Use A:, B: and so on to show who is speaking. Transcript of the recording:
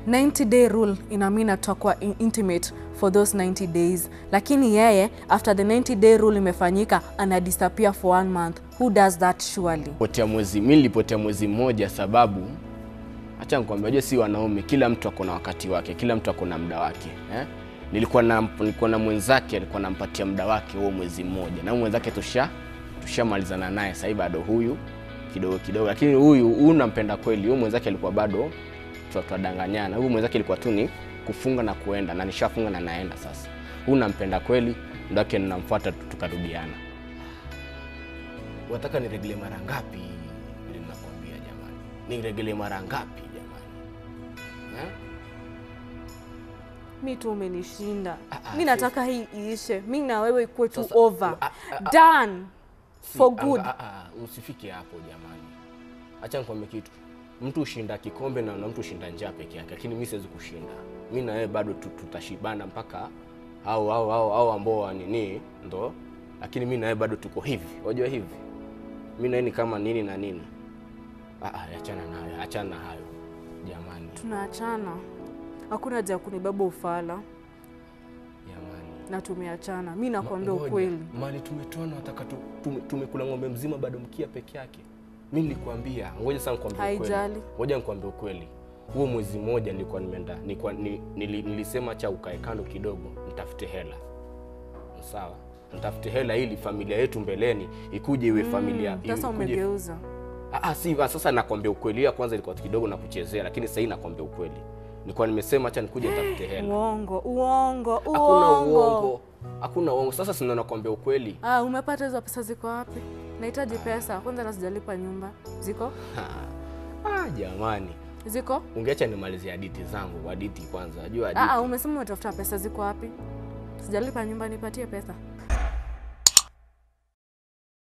A: 90 day rule ina mean tutakuwa in- intimate for those 90 days lakini yeye after the 90 day rule imefanyika ana disappear for one month who does that surely
B: potea mwezi mi nilipotea mwezi mmoja sababu acha nikwambia unajua si wanaume kila mtu ako na wakati wake kila mtu ako na muda wake eh? nilikuwa na nilikuwa na mwenzake alikuwa nampatia muda wake huo mwezi mmoja na huyu mwenzake tusha tushamalizana naye sahii bado huyu kidogo kidogo lakini huyu huyu nampenda kweli huyu mwenzake alikuwa bado twa- twadanganyana huyu mwenzake ilikuwa tu ni kufunga na kuenda na nishafunga na naenda sasa huyu nampenda kweli ndo wake ninamfuata tu- tukarudiana wataka niregelee mara ngapi vile nakwambia jamani niregelee mara ngapi jamani eh?
A: mi tu umenishinda
B: Ah, ah,
A: mi nataka hii iishe mi na wewe ikuwe tu
B: Sasa,
A: over
B: ah, ah, ah.
A: done
B: Si,
A: for
B: anga-
A: good
B: ah, ah, usifike hapo jamani acha nikwambie kitu mtu ushinda kikombe na, na mtu ushinda njaa peke yake lakini mi siwezi kushinda mi na wewe bado tu- tutashibana mpaka au au au au ambao wa nini ndo lakini mi na wewe bado tuko hivi wajua hivi mi na wewe ni kama nini na nini ah, ah, achana nayo achana na hayo jamani
A: tunaachana hakuna haja ya kunibeba ufala
B: jamani
A: na tumeachana mi nakwambia
B: Ngoja,
A: ukweli
B: mali tumetoana wataka tu, tume, tumekula ng'ombe mzima bado mkia peke yake mi nilikwambia ngoja sasa nikwambie ukweli
A: Haijali.
B: ngoja nikwambie ukweli huo mwezi mmoja nilikuwa nimeenda nilikuwa, ni, nili, nilisema cha ukae kando kidogo nitafute hela sawa nitafute hela ili familia yetu mbeleni ikuje iwe familia
A: Mm, sasa
B: ikuje-
A: umegeuza
B: Ah, ah, si ah, sasa nakwambia ukweli ya kwanza ilikuwa kidogo na kuchezea lakini sasa hii nakwambia ukweli nilikuwa nimesema acha nikuje nitafute hela
A: uongo uongo
B: hakuna
A: uongo
B: uongo hakuna uongo sasa sina nakwambia ukweli
A: ah, umepata hizo pesa ziko wapi nahitaji pesa kwanza na sijalipa nyumba ziko
B: Ha. Ah, jamani
A: ziko
B: ungeacha nimalizie haditi zangu haditi kwanza jua
A: ah, ah,
B: hadithi
A: umesema umetafuta pesa ziko wapi sijalipa nyumba nipatie pesa